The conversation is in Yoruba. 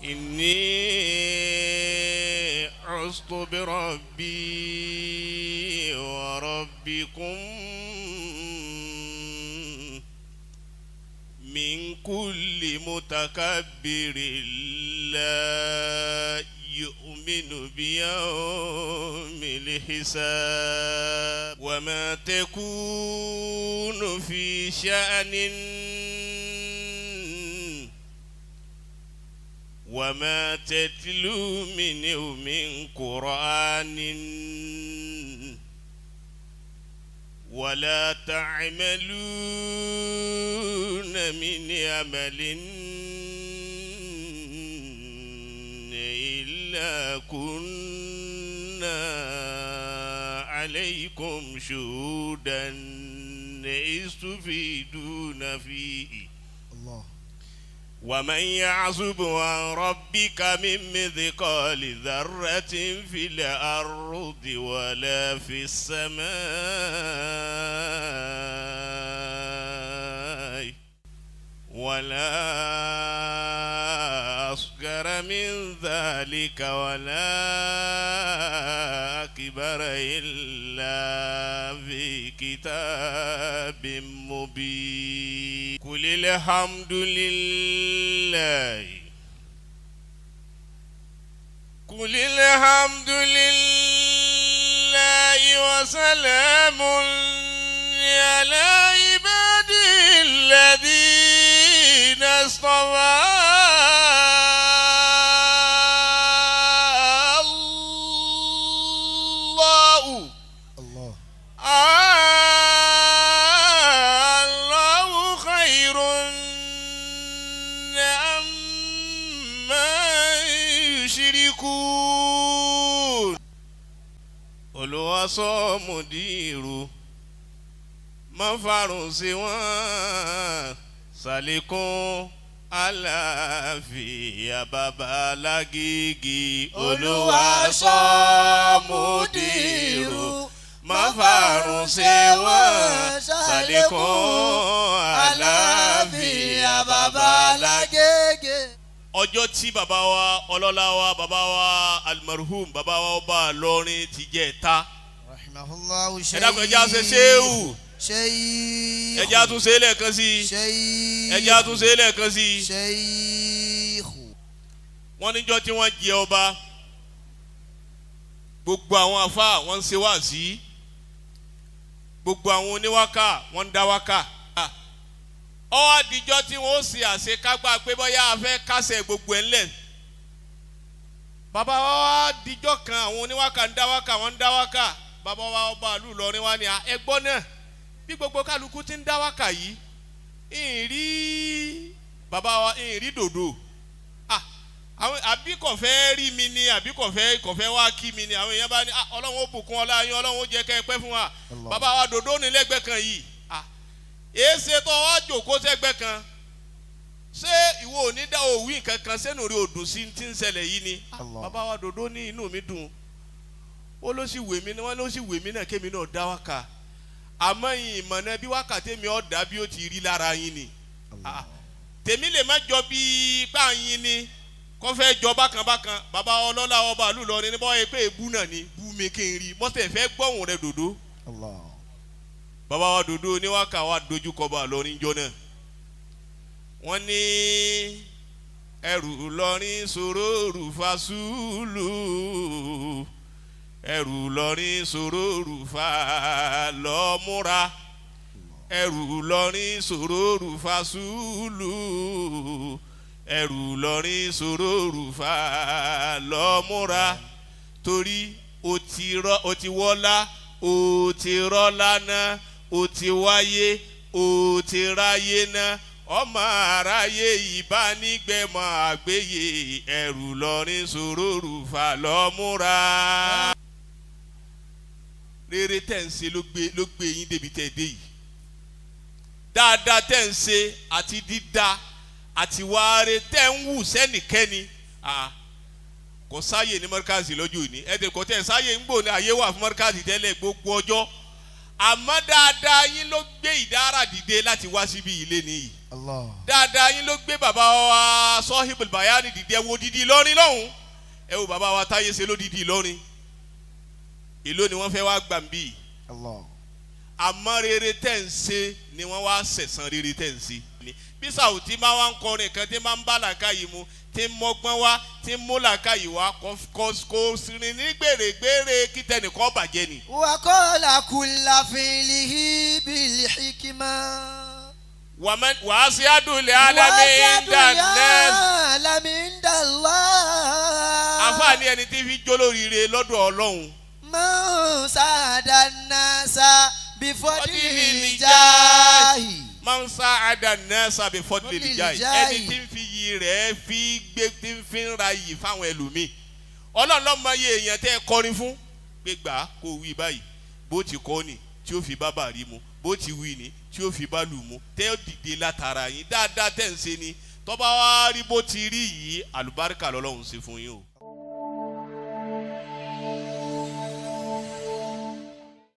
إني عصت بربي وربكم من كل متكبر لا يؤمن بيوم الحساب وما تكون في شأن وما تتلو منه من قرآن ولا تعملون من عمل إلا كنا عليكم شهودا إذ تفيدون فيه الله ومن يعزب عن ربك من مثقال ذرة في الأرض ولا في السماء ولا أصغر من ذلك ولا أكبر إلا في كتاب مبين قل الحمد لله قل الحمد لله وسلام على عباده الذين اصطفى الله الله الله خير عما يشركون olùwàsó mùdírù má farun sí wọn ṣàlékún àlàáfíà bàbá lágége olùwàsó mùdírù má farun sí wọn ṣàlékún àlàáfíà bàbá lágége lágége. ọjọ́ tí bàbá wa ọlọ́lá wa bàbá wa almarhum bàbá wa ọba lọ́rin ti jẹ́ ta rahimahullahu ẹ dákun ẹjẹ́ àṣẹ ṣéwù sheikh ẹjẹ́ àtúnṣe lẹ́ẹ̀kan sí i sheikh ẹjẹ́ àtúnṣe lẹ́ẹ̀kan sí i sheikh wọ́n níjọ́ tí wọ́n jẹ ọba gbogbo àwọn afa wọ́n ń ṣe wáàsí gbogbo àwọn oníwákà wọ́n ń dá wákà ọwọ́ àdìjọ́ tí wọ́n ó ṣe àṣekágbá pé bóyá a fẹ́ kásẹ̀ gbogbo ẹ̀ ńlẹ̀ bàbá wa wá dijọ́ kan àwọn oníwákà ń dá wákà wọ́n ń dá wákà bàbá wa ọba àlù lọrin wa ni ẹ gbọ́ náà bí gbogbo kálukú ti ń dá wákà yìí ìrì bàbá wa ìrì dòdò ah àwọn àbí kò fẹ́ rí mi ni àbí kò fẹ́ kò fẹ́ wá kí mi ni àwọn èèyàn bá ní ah ọlọ́run ó bùkún ọlá yín ọlọ́run ó jẹ́ kẹ́ ẹ pẹ́ fún wa Allah. bàbá wa dòdò ní lẹ́gbẹ̀ẹ́ kan yìí ah èsè tó wá jòkó sẹ́gbẹ́ kan ṣé ìwọ ò ní dá òwì nǹkan kan sẹ́nu rí odò sí ti ń ṣẹlẹ̀ yìí ni Ah, Allah. bàbá wa dòdò ní inú mi dùn ó ló sì wèmí náà wọ́n ló sì wèmí náà kémi náà dá wákà àmọ́ yìí ìmọ̀nà bí wákà tèmi ọ̀ dà bí ó ti rí lára yín ni Ah, tèmi lè má jọ bí páàyín ni kó fẹ́ jọ bákan bákan bàbá ọlọ́lá ọba àlù lọrin ní bọ́ọ̀ pé èbú náà ni bú mi kí n rí mọ́tẹ̀ fẹ́ gbọ́hùn rẹ dòdò Allah. bàbá wa dòdò oníwàkà wa dojú kọ bá lọrin jọ náà wọ́n ní ẹrù lọrin sòròrù fasúlù ẹrù lọrin sòròrù fa lọ́múra ẹrù lọrin sòròrù fasúlù ẹrù lọrin sòròrù fa lọ́múra torí o ti rọ o ti wọ́lá o ti rọ́lá náà o ti wáyé o ti ráyé náà ọmọ aráyé ìbánigbẹmọ àgbéyé ẹrù lọrin sòròrù fà lọ́múra. rere tẹ̀ ń ṣe ló gbé ló gbé yín débi tẹ̀ dé yìí dáadáa tẹ̀ ń ṣe àti dídá àti wáre tẹ̀ ń wù sẹ́nìkẹ́ni ah, kò sáyè ní mọ́ríkàsì lọ́jọ́ òní ẹ̀dẹ̀ kò tẹ̀ sáyè ń gbò ní àyè wà fún mọ́ríkàsì tẹ́lẹ̀ gbogbo ọjọ́ àmọ́ dáadáa yín ló gbé ìdára dìde láti wá síbi ilé nìyí Allah. dáadáa yín ló gbé bàbá wa sọ́hìbùl bayani dìde ẹ wo didi Ìlọrin lọ́hùn ẹ wo bàbá wa táyé ṣe ló didi Ìlọrin èló ni wọ́n fẹ́ wá gbà ń bí Allah. àmọ́ rere tẹ̀ ń ṣe ni wọ́n wá sẹ̀san rere tẹ̀ ń ṣe ni bí sàwùtí máa wá ń kọrin kan tí máa ń bá làákàyè mu tí ń mọ́gbọ́n wá tí ń mú làákàyè wá kò kò rìn ní gbèrègbèrè kí tẹnìkan bàjẹ́ ni. وقال كل فعله بالحكمة wàmẹ́- wàá sí àdúlẹ̀ ádámì ìdánẹ́sì. العالم عند الله àfààní ẹni tí fi jólóríire lọ́dọ̀ ọlọ́run من سعد الناس بفضل فضل الجاه máa ń sá àdánẹ́ sábẹ́ fọ́dúlẹ̀ Fadlil jáì jahi. ẹni tí ń fi iyì rẹ̀ fi gbé tí ń fi ń ra iyì fáwọn ẹlòmíì ọlọ́run lọ́mọ iye èèyàn tẹ́ ẹ kọrin fún pé gbà á kó wí báyìí bó ti kọ́ ni tí ó fi bá bàrí mu bó ti wí ni tí ó fi bá lù mu tẹ́ ó dìde látara yín dáadáa tẹ́ ń ṣe ni tọ́ba wá rí bó ti rí yìí àlùbáríkà lọ́lọ́run ṣe fún yín o.